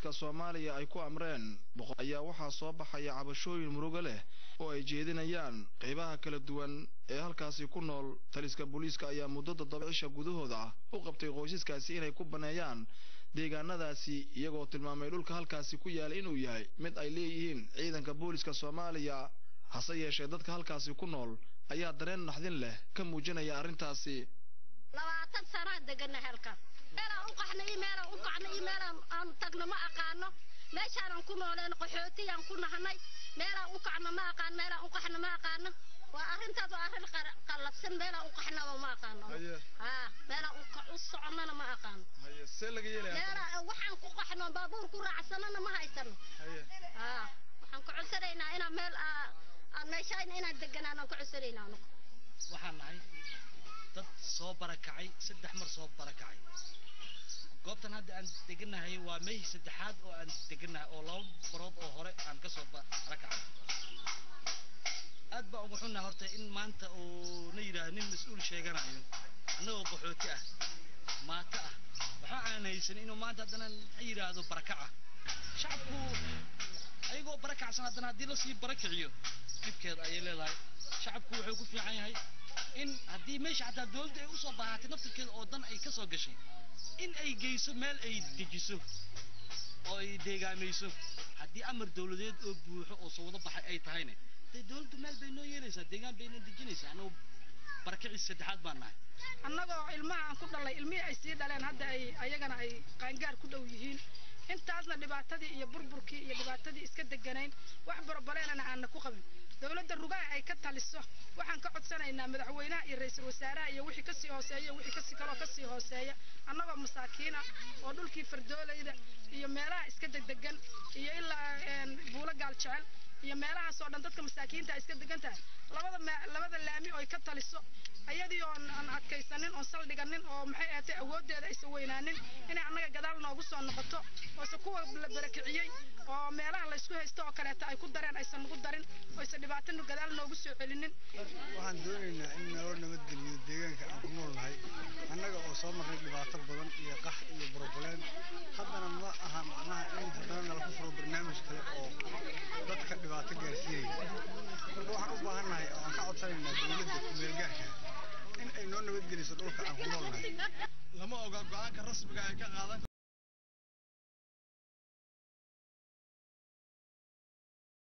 booliska soomaaliya ay ku amreen ayaa waxaa soo baxaya cabashooyin murugo leh oo ay jeedinayaan qeybaha kala duwan ee halkaasi ku nool taliska booliiska ayaa muddo toddoba cisha gudahooda ah u qabtay qoysaskaasi inay ku banneeyaan deegaanadaasi iyagoo tilmaamay dhulka halkaasi ku yaala inuu yahay mid ay leeyihiin ciidanka booliska soomaaliya hase yeeshee dadka halkaasi ku nool ayaa dareen naxdin leh ka muujinaya arrintaasi labaatan sanaa degana halkan meelaan u qaxna iyo meelaan u kacna iyo meelaan aan tagna ma aqaano meeshaanan ku nooleen qaxootiyaan ku nahnay meelaan u kacna ma aqaan meelaan u qaxna ma aqaano waa arrintaas waa arrin qallafsan meelaan u qaxnaba ma aqaano haa meelaan u soconnana ma aqaano see laga meelaan waxaan ku qaxno baabuur ku raacsanana ma haysano haa waxaan ku codsanaynaa inaan meel aan meeshaan inaan deganaanaan ku codsanaynaa anugu waxaan nahay dad soo barakacay saddex mar soo barakacay goobtan hadda aan deganahay waa mehi saddexaad oo aan deganahay oo laba barood oo hore aan ka soo barakacay aad baa ugu xunnahay horta in maanta uu na yidhaahdo nin mas-uul sheeganayo annagoo qaxooti ah maata ah waxa aan haysan inuu maanta haddana yidhaahdo barakaca shacabku ayagoo barakacsan haddana haddii lasii barakiciyo dhibkeeda ayay leedahay shacabku wuxuu ku fiican yahay in haddii meesha xataa dowladda ay usoo baahatay naftirkeeda oo dan ay ka soo gashay in ay geyso meel ay dejiso oo ay deegaamayso haddii amar dowladeed oo buuxo oo soo wada baxay ay tahayne dee dowladdu meel bay noo yeelaysaa deegaan bay noo dejinaysaa annagu barakicii saddexaad baan nahay annagoo ilmaha aan ku dhalay ilmihii ay sii dhaleen hadda ay ayagana ay qaangaar ku dhow yihiin intaasna dhibaatadii iyo burburkii iyo dhibaatadii iska deganayn wax borobaleenana aanna ku qabin dowladda rugaha ay ka taliso waxaan ka codsanaynaa madaxweynaha iyo ra-iisul wasaaraha iyo wixii kasii hooseeya iyo wixii kasii kaloo kasii hooseeya annagoo masaakiina oo dhulkii fardoolayda iyo meelaha iska degdegan iyo ilaa buulo gaal jecel iyo meelahaas oo dhan dadka masaakiinta iska degan tahay labada labada laami oo ay ka taliso ayadii oon aan adkaysanin oon saldhiganin oo maxay ahaatay awooddeeda aysan weynaanin inay annaga gadaal noogu soo noqoto oose kuwa la barakiciyey oo meelaha laysku haysto oo kaleeta ay ku dareen aysan nagu darin oyse dhibaatanu gadaal noogu soo celinin waxaan doonaynaa in naloo nabadgeliyo deegaanka aan ku noolnahay annaga oo soo marnay dhibaato badan iyo qax iyo broblem haddana ma aha macnaha in haddana nala ku furo barnaamij kale oo dadka dhibaato gaarsiinaya marka waxaan u baahannahay oo aan ka codsanaynaa dowladda kumeelgaarka in ay noo nabadgeliso dhulka aan ku noolnahay lama oga go-aanka rasmiga ay ka qaadan